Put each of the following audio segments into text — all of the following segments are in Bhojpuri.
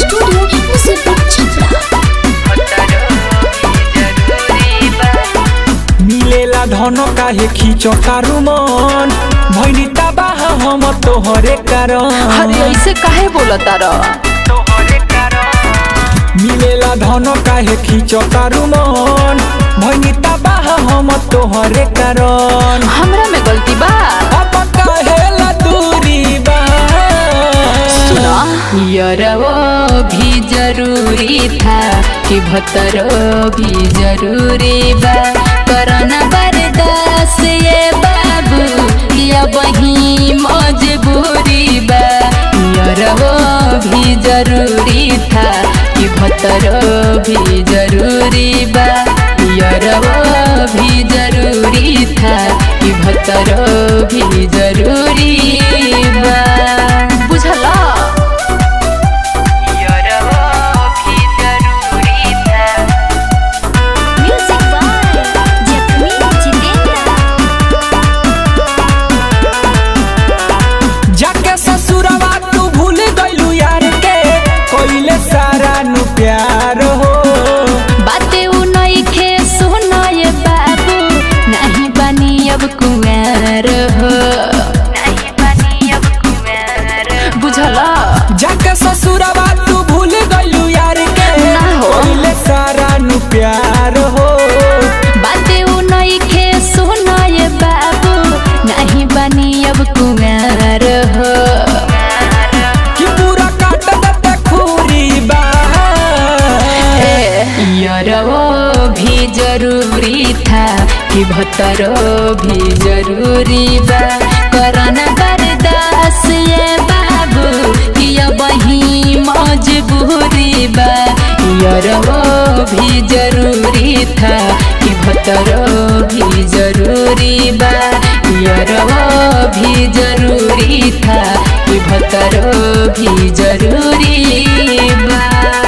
स्टूडियो मुजफ्फर छपरा मिलेला धन काहे खींचो तारू मन भैनी तबाह हम तोहरे कारण अरे ऐसे काहे बोलता र मिलेला धन काहे खींचो तारू मन भैनी तबाह हम तोहरे कारण हमरा में गलती बा अब काहेला दूरी बा सुना यरवो भी जरूरी था कि भतरो भी जरूरी बा करना बर्दाश्त ये बाबू या वही मजबूरी बा यरवो भी जरूरी था कि भतरो भी जरूरी बा यरवो भी जरूरी था कि भतरो भी जरूरी बा बुझला म्यूजिक बाय जखमी जितेंद्र जाके ससुरवा तू भूल गइलू यार के कोइले सारा नु प्यार हो बाते उ नइखे सुनाए बाबू नहीं बनी अब कुंवर हो बुझला जाके ससुरवा तू भूल गइलू यार के ना हो। कोइले सारा नु प्यार हो बाते उ नइखे सुनाए बाबू नहीं बनी अब कुंवर हो कि पूरा काट देते खूरी बा यरवो भी जरूरी था कि भतरो भी जरूरी बा करना बर्दाश्त ये बाबू कि अब वही मजबूरी बा यरवो भी जरूरी था कि भतरो भी जरूरी बा यरवो भी जरूरी था कि भतरो भी जरूरी बा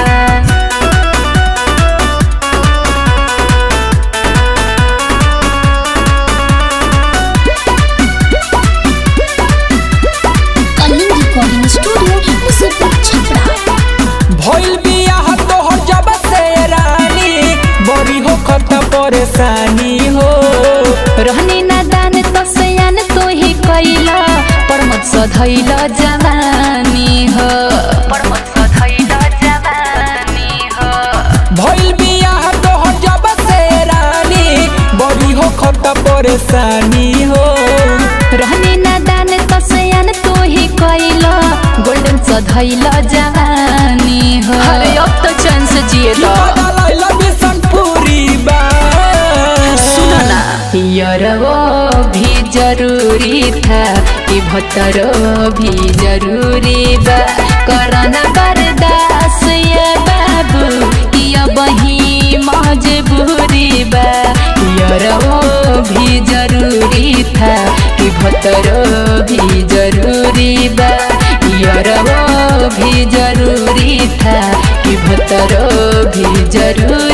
कलिंग रिकॉर्डिंग स्टूडियो मुजफ्फर छपरा भइल बियाह तोहर जब से रानी बड़ी हो खत परेशानी हो रहनी नादान तो सयान तो ही कैला पर मत सधैल जवानी हो पर मत सधैल जवानी हो भइल बियाह तोहर जब से रानी बड़ी हो खत परेशानी हो रहनी नादान तो सयान तो ही कैला गोल्डन सधैल जवानी हो अरे अब तो चैन से जिए कि बदलैल बिशनपुरी बा सुनो ना यरवो भी जरूरी था कि भतरो भी जरूरी बा करना बर्दाश्त ये बाबू कि अब वही मजबूरी बा यरवो भी जरूरी था कि भतरो भी जरूरी बा यरवो भी जरूरी था कि भतरो भी जरूरी